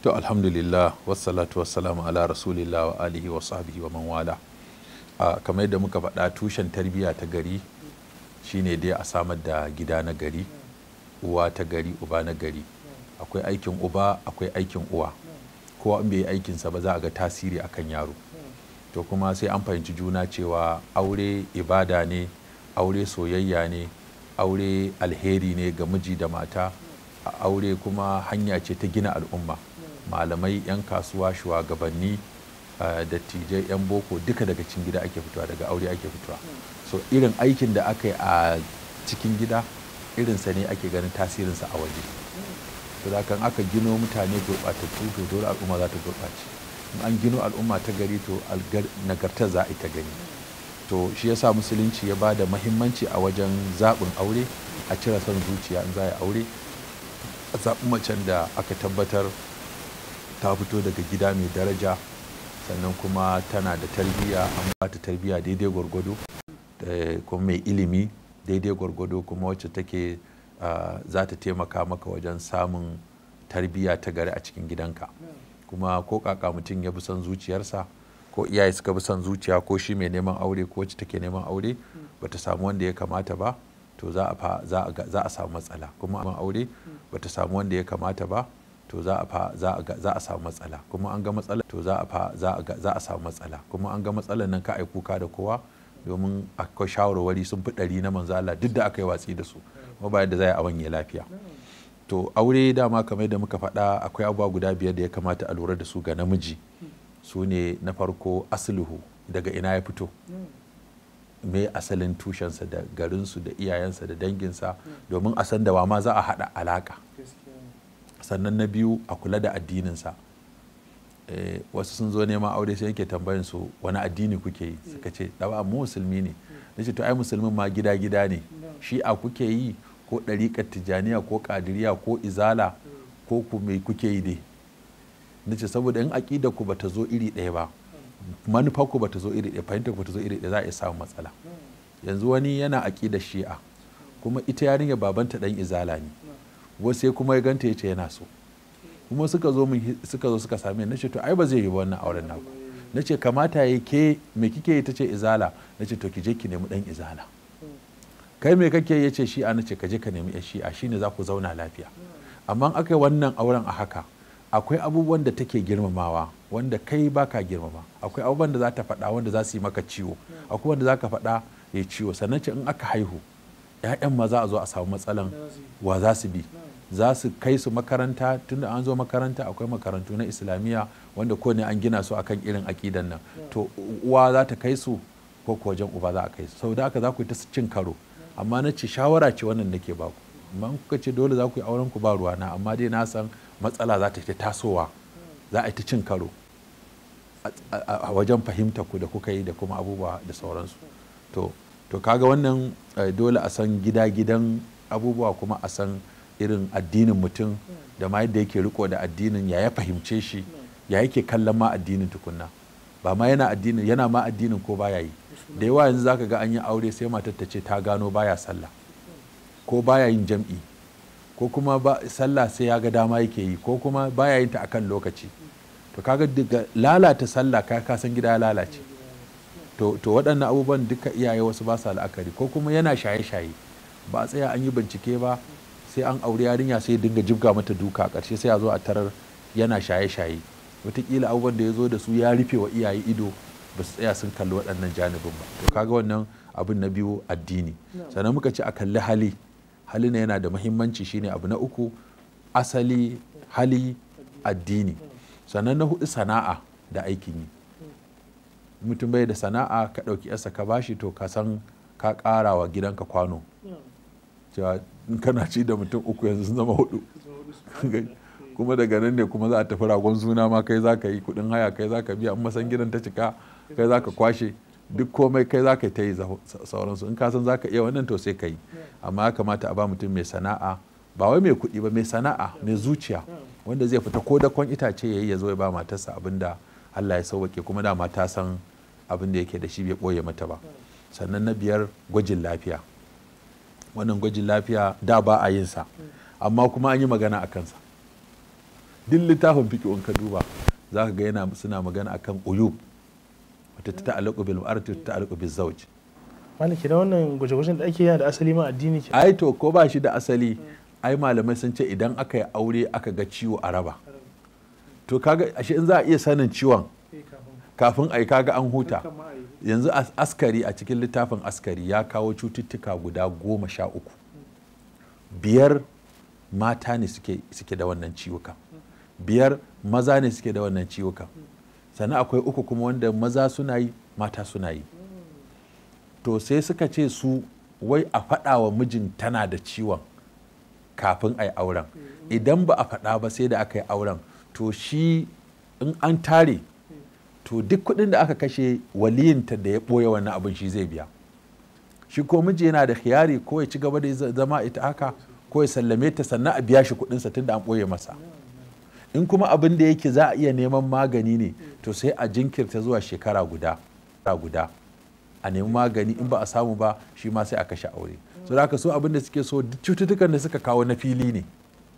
to alhamdulillah wassalatu wassalamu ala rasulillah wa alihi wa sahbihi wa man wala a kamar yadda muka faɗa tushen tarbiyya ta gari shine dai a samar da gida na gari uwa ta gari uba na gari akwai aikin uba akwai aikin uwa kowa in bai yi aikinsa ba za a ga tasiri akan yaro to kuma sai an fahimci juna cewa aure ibada ne aure soyayya ne aure alheri ne ga miji da mata a aure kuma hanya ce ta gina al'umma malamai 'yan kasuwa shugabanni dattijai 'yan boko duka daga cikin gida ake fitowa daga aure ake fitowa so irin aikin da aka yi a cikin gida irinsa ne ake ganin tasirinsa a waje to da kan aka gino mutane gurɓatattu to dole al'umma za ta gurɓace in an gino al'umma ta gari to nagartar za a yi ta gani to shi yasa musulunci ya ba da mahimmanci a wajen zaɓin aure a cire son zuciya in za a yi aure a zaɓi macen da aka tabbatar ta fito daga gida mai daraja sannan kuma tana da tarbiyya an ba ta tarbiyya daidai gwargwado kuma mai ilimi daidai gwargwado kuma wacce take za ta taimaka maka wajen samun tarbiyya ta gari a cikin gidanka kuma ko kaka mutum ya bi son zuciyarsa ko iyaye suka bi son zuciya ko shi mai neman aure ko wacce take neman aure bata samu wanda ya kamata ba to za a samu matsala kuma aure bata samu wanda ya kamata ba to za a samu matsala kuma an ga matsala to za a samu matsala kuma an ga matsalar nan ka ai kuka da kowa domin akwai shawarwari sun fi ɗari na manzo Allah duk da aka yi watsi da su kuma bayan da za a wanye lafiya to aure dama kamar da muka faɗa akwai abubuwa guda biyar da ya kamata a lura da su ga namiji su ne na farko asluhu daga ina ya fito me asalin tushensa da garinsu da iyayensa da danginsa domin a san da wa ma za a haɗa alaƙa sannan na biyu a kula da addininsa wasu sun zo neman aure sai yake tambayin su wani addini kuke yi suka ce dawa mu musulmi ne na ce to ai musulmin ma gida gida ne shi a kuke yi ko ɗariƙar tijaniya ko ƙadiriya ko izala ko ku mai kuke yi dai na ce saboda in aƙida ku bata zo iri ɗaya ba manufar ku bata zo iri ɗaya fahimtar ku bata zo iri ɗaya za a iya samun matsala yanzu wani yana aƙidar shi'a kuma ita yarinya babanta ɗan izala ne wasu sai kuma ya ganta ya ce yana so kuma suka zo suka zo suka same na ce to ai ba zai yi wannan auren naku na ce kamata ya ke me kike yi ta ce izala na ce to ki je ki nemi dan izala kai me kake ya ce shi'a na ce ka je ka nemi yan shi'a shine za ku zauna lafiya amma aka yi wannan auren a haka akwai abubuwan da take girmamawa wanda kai baka girmama akwai abubuwan da za ta faɗa wanda za su yi maka ciwo akwai wanda za ka faɗa ya ciwo sannan ce in aka haihu 'ya'yan ma za a zo a samu matsalan wa za su bi za su kai su makaranta tunda an zo makaranta akwai makarantu na islamiyya wanda ko ne an gina su akan irin akidan nan to uwa za ta kai su ko ko wajen uba za a kai su saboda haka za ku yi ta cin karo amma na ce shawara ce wannan nake ba ku amma kuka ce dole za ku yi auren ku ba ruwa na amma dai na san matsala za ta ta tasowa za a yi ta cin karo a wajen fahimta ku da kuka yi da kuma abubuwa da sauransu to to kaga wannan dole a san gida gidan abubuwa kuma a san irin addinin mutum da ma yadda yake riko da addinin ya ya fahimce shi ya yake kallon ma addinin tukunna ba ma yana addinin yana ma addinin ko baya yi da yawa yanzu zaka ga an yi aure sai matar ta ce ta gano baya sallah ko baya yin jam'i ko kuma ba sallah sai ya ga dama yake yi ko kuma baya yin ta akan lokaci to kaga daga lalata sallah ka ka san gida ya lalace to to waɗannan abubuwan duka iyaye wasu ba sa la'akari ko kuma yana shaye-shaye ba a tsaya an yi bincike ba sai an aure yarinya sai dinga jibga mata duka a ƙarshe sai a zo a tarar yana shaye-shaye wataƙila abubuwan da ya zo da su ya rufe wa iyaye ido ba su tsaya sun kalli waɗannan janibin ba to kaga wannan abin na biyu addini sannan muka ce a kalli hali hali na yana da muhimmanci shine abu na uku asali hali addini sannan na hudu sana'a da aikin yi mutum bai da sana'a ka ɗauki yasa ka bashi to ka san ka ƙara wa gidanka kwano cewa in kana ci da mutum uku yanzu sun zama hudu kuma daga nan ne kuma za a tafi ragon suna ma kai za ka yi kudin haya kai za ka biya in masan gidan ta cika kai za ka kwashe duk komai kai za ka ta yi sauransu in ka san za ka iya wannan to sai ka yi amma ya kamata a ba mutum mai sana'a ba wai mai kuɗi ba mai sana'a mai zuciya wanda zai fita ko dakon itace ya yi ya zo ya ba matarsa abin da Allah ya sauwake kuma dama ta san abin da yake da shi bai ɓoye mata ba sannan na biyar gwajin lafiya wannan gwajin lafiya da ba a yin sa amma kuma an yi magana a kansa duk littafin fiqh in ka duba za ka ga yana suna magana akan uyub wata ta ta'allaqu bil mar'ati ta ta'allaqu bil zawj malaki da wannan gwaje-gwajen da ake yana da asali ma addini ke ai to ko ba shi da asali ai malamai sun ce idan aka yi aure aka ga ciwo a raba to kaga ashe in za a iya sanin ciwon kafin ai kaga an huta yanzu as- askari a cikin littafin askari ya kawo cututtuka guda goma sha uku biyar mata ne suke, suke da wannan ciwukan biyar maza ne suke da wannan ciwukan sannan akwai uku kuma wanda maza suna yi mata suna yi to sai suka ce su wai a faɗa wa mijin tana da ciwon kafin a yi auren idan ba a faɗa ba sai da aka yi auren to shi in an tare to duk kuɗin da aka kashe waliyinta da ya ɓoye wannan abin shi zai biya shi ko miji yana da khiyari ko ya ci gaba da zama ita haka ko ya sallame ta sannan a biya shi kuɗinsa tunda an ɓoye masa in kuma abin da yake za a iya neman magani ne to sai a jinkirta zuwa shekara guda guda a nemi magani in ba a samu ba shi ma sai a kashe aure so da haka so abin da suke so duk cututtukan da suka kawo na fili ne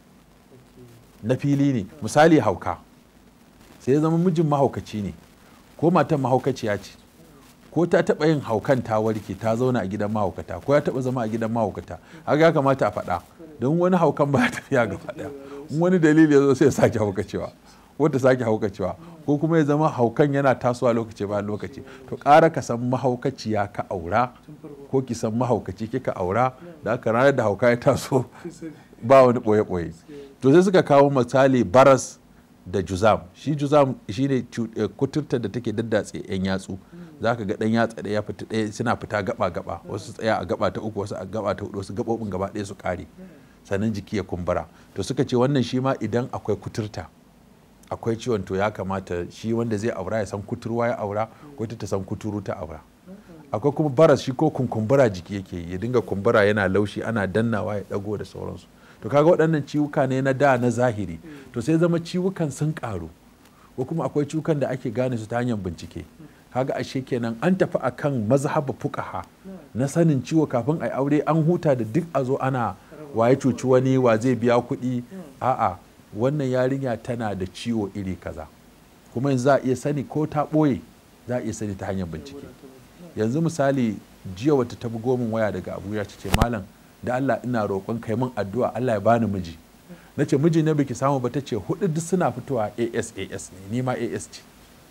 na fili ne misali hauka sai ya zama mijin mahaukaci ne ko matan mahaukaciya ce ko ta taɓa yin haukan ta warke ta zauna a gidan mahaukata ko ya taɓa zama a gidan mahaukata haka ya kamata a faɗa don wani haukan ba tafiya gaba ɗaya in wani dalili ya zo sai ya sake haukacewa ko ta sake haukacewa ko kuma ya zama haukan yana tasowa lokaci bayan lokaci to ƙara ka san mahaukaciya ka aura ko ki san mahaukaci kika aura da aka ranar da hauka ya taso ba wani ɓoye-ɓoye to sai suka kawo misali baras da juzam shi juzam shine kuturta da take daddatse yan yatsu za ka ga ɗan yatsa ɗaya fita ɗaya suna fita gaba gaba wasu tsaya a gaba ta uku wasu a gaba ta hudu wasu gabobin gaba ɗaya su kare sannan jiki ya kumbura to suka ce wannan shi ma idan akwai kuturta akwai ciwon to ya kamata shi wanda zai aura ya san kuturwa ya aura ko ita ta san kuturu ta aura akwai kuma baras shi ko kunkumbura jiki yake ya dinga kumbura yana laushi ana dannawa ya dago da sauransu to kaga waɗannan ciwuka ne na da na zahiri to sai zama ciwukan sun karu ko kuma akwai ciwukan da ake gane su ta hanyar bincike kaga ashe kenan an tafi akan mazhaba fuqaha na sanin ciwo kafin a aure an huta da duk a zo ana waye cuci wani wa zai biya kuɗi a'a wannan yarinya tana da ciwo iri kaza kuma yanzu za a iya sani ko ta ɓoye za a iya sani ta hanyar bincike yanzu misali jiya wata ta bugo min waya daga abuja ta ce malam da allah ina roƙon kai min addu'a allah ya bani miji na ce miji na biki samu ba ta ce hudu duk suna fitowa as as ne ni ma as ce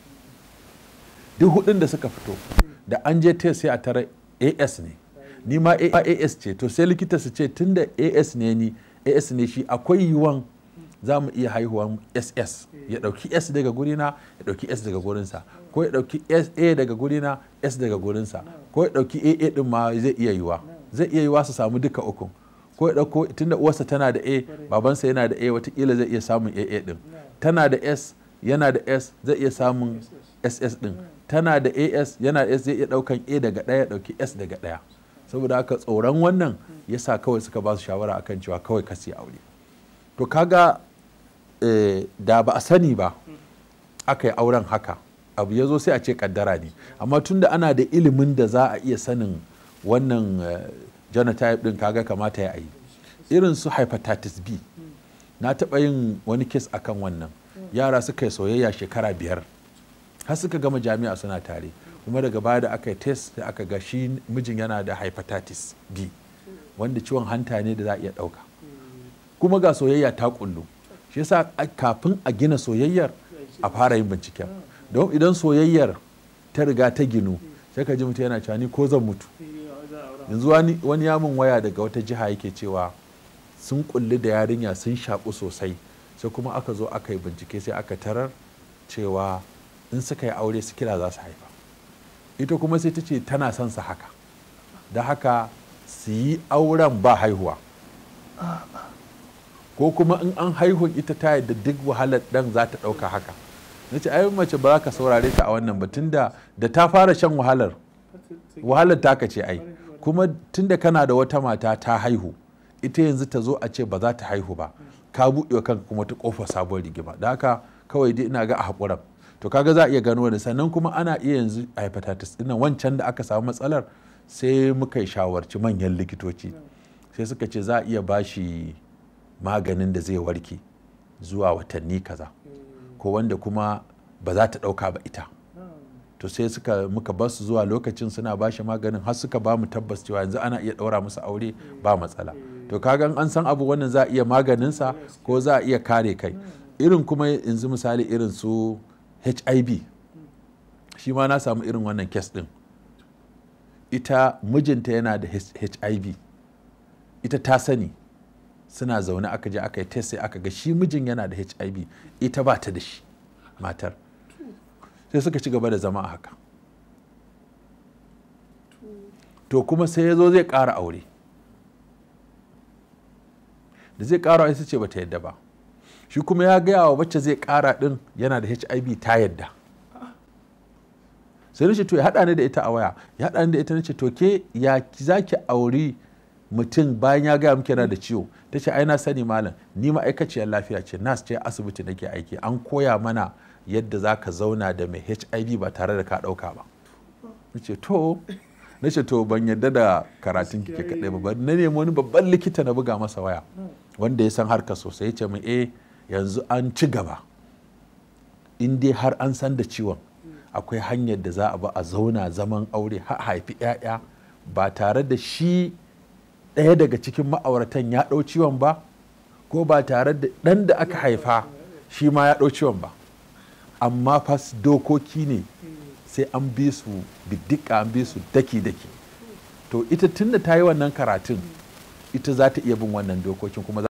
duk hudun da suka fito da an je test sai a tara as ne ni ma as ce to sai likita su ce tunda as ne ni as ne shi akwai yiwuwan za mu iya haihuwan ss ya dauki s daga gurina ya dauki s daga gurinsa ko ya dauki a daga gurina s daga gurinsa ko ya dauki aa din ma zai iya yiwa zai iya yiwa su samu duka ukun ko ya dauko tunda uwarsa tana da a babansa yana da a watakila zai iya samun aa din tana da s yana da s zai iya samun ss din tana da as yana da s zai iya daukan a daga daya ya dauki s daga daya saboda haka tsoron wannan yasa kawai suka ba su shawara akan cewa kawai kasi aure to kaga da ba a sani ba aka yi auren haka abu ya zo sai a ce kaddara ne amma tunda ana da ilimin da za a iya sanin wannan genotype din kaga kamata ya yi irin su hepatitis b na taɓa yin wani kes akan wannan yara suka yi soyayya shekara biyar har suka gama jami'a suna tare kuma daga baya da aka yi test sai aka ga shi mijin yana da hepatitis b wanda ciwon hanta ne da za a iya ɗauka kuma ga soyayya ta kullu shi yasa kafin a gina soyayyar a fara yin binciken don idan soyayyar ta riga ta ginu sai ka ji mutum yana cewa ni ko zan mutu yanzu wani yamin waya daga wata jiha yake cewa sun kulli da yarinya sun shaƙu sosai sai kuma aka zo aka yi bincike sai aka tarar cewa in suka yi aure su kira za su haifa ita kuma sai ta ce tana son su haka da haka su yi auren ba haihuwa ko kuma in an haihun ita ta yadda duk wahalar dan za ta ɗauka haka na ce ayi mace ba za ka saurare ta a wannan ba tunda da ta fara shan wahalar wahalar ta ce ai kuma tunda kana da wata mata ta haihu ita yanzu ta zo a ce ba za ta haihu ba ka buɗe wa kanka kuma ta ƙofa sabon rigima da haka kawai dai ina ga a haƙuran to kaga za a iya gano da sannan kuma ana iya yanzu a hepatitis ɗin wancan da aka samu matsalar sai muka yi shawarci manyan likitoci sai suka ce za a iya bashi maganin da zai warke zuwa watanni kaza ko wanda kuma ba za ta ɗauka ba ita to sai suka muka bar su zuwa lokacin suna ba shi maganin har suka ba mu tabbas cewa yanzu ana iya ɗaura musu aure ba matsala to kaga an san abu wannan za a iya maganinsa ko za a iya kare kai irin kuma yanzu misali irin su hiv shi ma na samu irin wannan kes ɗin ita mijinta yana da hiv ita ta sani suna zaune aka je aka yi test sai aka ga shi mijin yana da hiv ita ba ta da shi matar sai suka ci gaba da zama a haka to kuma sai ya zo zai ƙara aure da zai ƙara aure ce ba ta yadda ba shi kuma ya gaya wa wacce zai ƙara ɗin yana da hiv ta yadda sai nace to ya haɗa ni da ita a waya ya haɗa ni da ita nace to ke ya za ki auri mutum bayan ya gaya miki yana da ciwo ta ce ai na sani malam ni ma'aikaciyar lafiya ce nas ce asibiti nake aiki an koya mana yadda za ka zauna da mai hiv ba tare da ka ɗauka ba na ce to na ce to ban yadda da karatun kike kaɗai ba na nemi wani babban likita na buga masa waya wanda ya san harka sosai ya ce min eh yanzu an ci gaba in dai har an san da ciwon akwai hanyar da za a ba a zauna zaman aure har haifi 'ya'ya ba tare da shi ɗaya daga cikin ma'auratan ya ɗau ciwon ba ko ba tare da ɗan da aka haifa shi ma ya ɗau ciwon ba amma fas dokoki ne sai an bi su biddika an bi su daki-daki to ita tunda ta yi wannan karatun ita za ta iya bin wannan dokokin kuma